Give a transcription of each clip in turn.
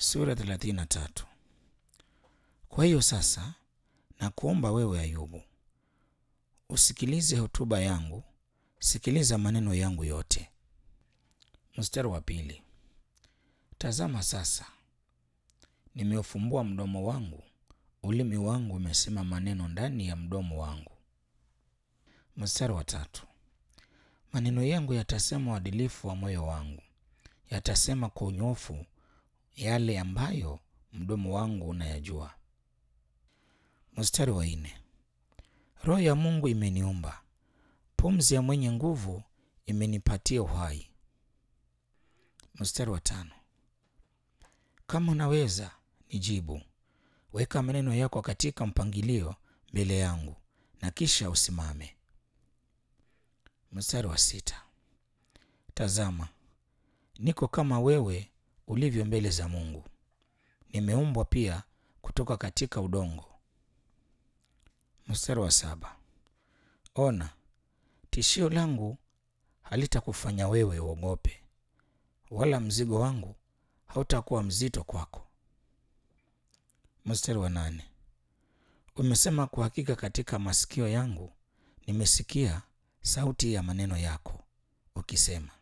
Sura 33. Kwa hiyo sasa nakuomba wewe Ayubu, usikilize hotuba yangu, sikiliza maneno yangu yote. Mstari wa pili. Tazama sasa, nimeufumbua mdomo wangu, ulimi wangu umesema maneno ndani ya mdomo wangu. Mstari wa tatu. Maneno yangu yatasema uadilifu wa moyo wangu, yatasema kwa unyofu yale ambayo mdomo wangu unayajua. Mstari wa nne. Roho ya Mungu imeniumba, pumzi ya mwenye nguvu imenipatia uhai. Mstari wa tano. Kama unaweza nijibu, weka maneno yako katika mpangilio mbele yangu, na kisha usimame. Mstari wa sita. Tazama, niko kama wewe ulivyo mbele za Mungu, nimeumbwa pia kutoka katika udongo. Mstari wa saba. Ona, tishio langu halitakufanya wewe uogope, wala mzigo wangu hautakuwa mzito kwako. Mstari wa nane. Umesema kwa hakika katika masikio yangu nimesikia sauti ya maneno yako ukisema.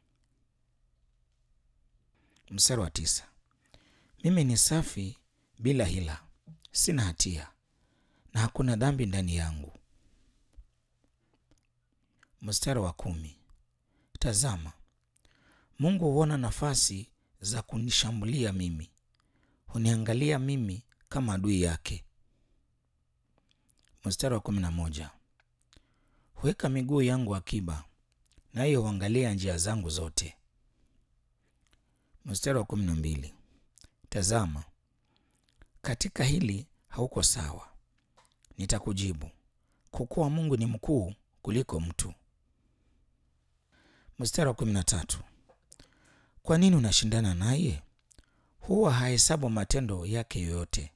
Mstari wa tisa. Mimi ni safi bila hila, sina hatia na hakuna dhambi ndani yangu. Mstari wa kumi. Tazama, Mungu huona nafasi za kunishambulia mimi, huniangalia mimi kama adui yake. Mstari wa kumi na moja. Huweka miguu yangu akiba, naye huangalia njia zangu zote. Mstari wa kumi na mbili. Tazama, katika hili hauko sawa, nitakujibu, kwa kuwa Mungu ni mkuu kuliko mtu. Mstari wa kumi na tatu. Kwa nini unashindana naye? Huwa hahesabu matendo yake yoyote.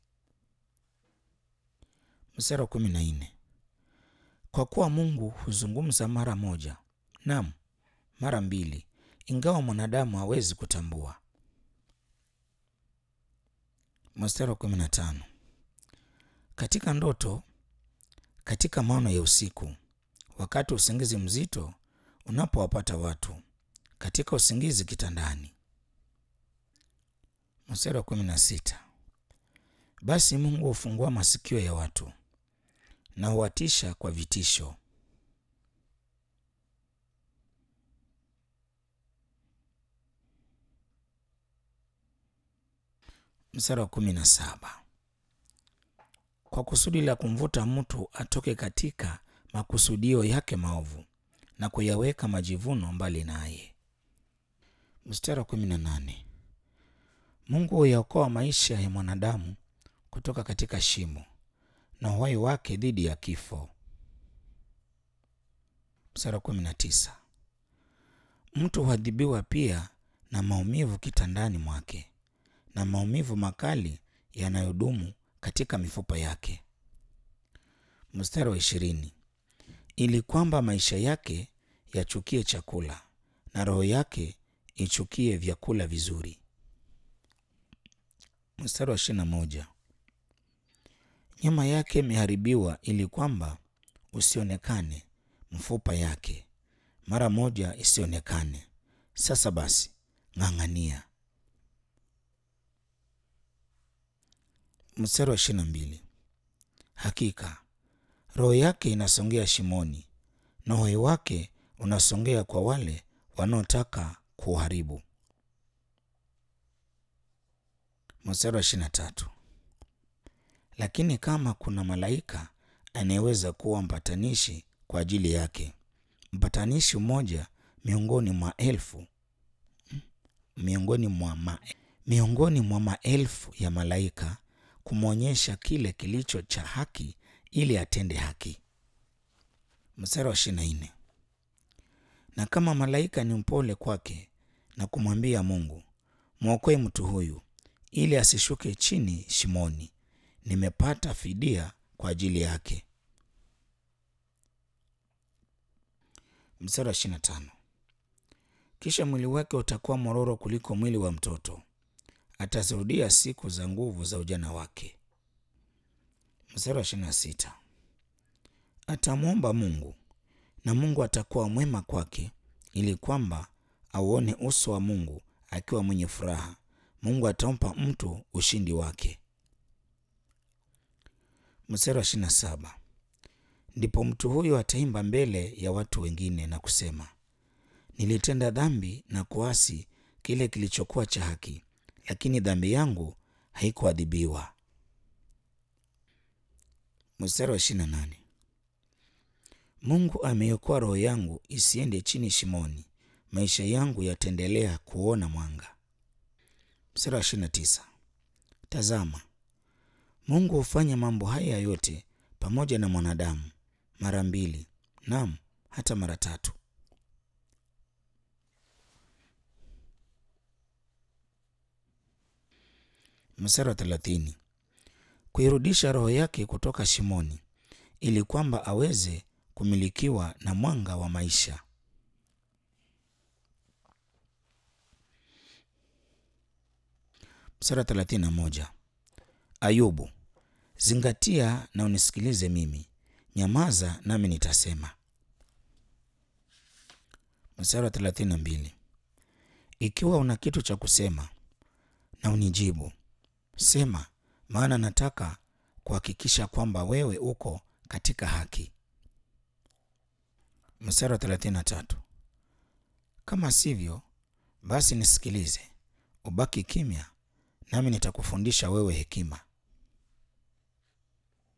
Mstari wa kumi na nne. Kwa kuwa Mungu huzungumza mara moja, naam mara mbili, ingawa mwanadamu hawezi kutambua. Mstari wa kumi na tano. Katika ndoto, katika maono ya usiku, wakati usingizi mzito unapowapata watu, katika usingizi kitandani. Mstari wa kumi na sita. Basi Mungu hufungua masikio ya watu na huwatisha kwa vitisho. Mstari wa kumi na saba. Kwa kusudi la kumvuta mtu atoke katika makusudio yake maovu na kuyaweka majivuno mbali naye. Mstari wa kumi na nane. Mungu huyaokoa maisha ya mwanadamu kutoka katika shimo na uhai wake dhidi ya kifo. Mstari wa kumi na tisa. Mtu huadhibiwa pia na maumivu kitandani mwake na maumivu makali yanayodumu katika mifupa yake. Mstari wa ishirini. Ili kwamba maisha yake yachukie chakula na roho yake ichukie vyakula vizuri. Mstari wa ishirini na moja. Nyama yake imeharibiwa ili kwamba usionekane mfupa yake, mara moja isionekane. Sasa basi, ng'ang'ania. Mstari wa ishirini na mbili. Hakika roho yake inasongea shimoni na uhai wake unasongea kwa wale wanaotaka kuharibu. Mstari wa ishirini na tatu. Lakini kama kuna malaika anayeweza kuwa mpatanishi kwa ajili yake, mpatanishi mmoja miongoni mwa elfu miongoni mwa ma, miongoni mwa maelfu ya malaika kumwonyesha kile kilicho cha haki ili atende haki. Mstari wa ishirini na nne. Na kama malaika ni mpole kwake na kumwambia Mungu, mwokoe mtu huyu ili asishuke chini shimoni, nimepata fidia kwa ajili yake. Mstari wa ishirini na tano. Kisha mwili wake utakuwa mororo kuliko mwili wa mtoto, atazirudia siku za nguvu za ujana wake. Mstari wa ishirini na sita atamwomba Mungu na Mungu atakuwa mwema kwake, ili kwamba auone uso wa Mungu akiwa mwenye furaha. Mungu atampa mtu ushindi wake. Mstari wa ishirini na saba ndipo mtu huyo ataimba mbele ya watu wengine na kusema, nilitenda dhambi na kuasi kile kilichokuwa cha haki, lakini dhambi yangu haikuadhibiwa. Mstari wa ishirini na nane Mungu ameiokoa roho yangu isiende chini shimoni, maisha yangu yataendelea kuona mwanga. Mstari wa ishirini na tisa tazama, Mungu hufanya mambo haya yote pamoja na mwanadamu mara mbili, naam hata mara tatu. Mstari wa thelathini kuirudisha roho yake kutoka shimoni, ili kwamba aweze kumilikiwa na mwanga wa maisha. Mstari wa thelathini na moja Ayubu, zingatia na unisikilize mimi, nyamaza nami nitasema. Mstari wa thelathini na mbili ikiwa una kitu cha kusema na unijibu, sema, maana nataka kuhakikisha kwamba wewe uko katika haki. Mstari wa thelathini na tatu kama sivyo, basi nisikilize, ubaki kimya, nami nitakufundisha wewe hekima.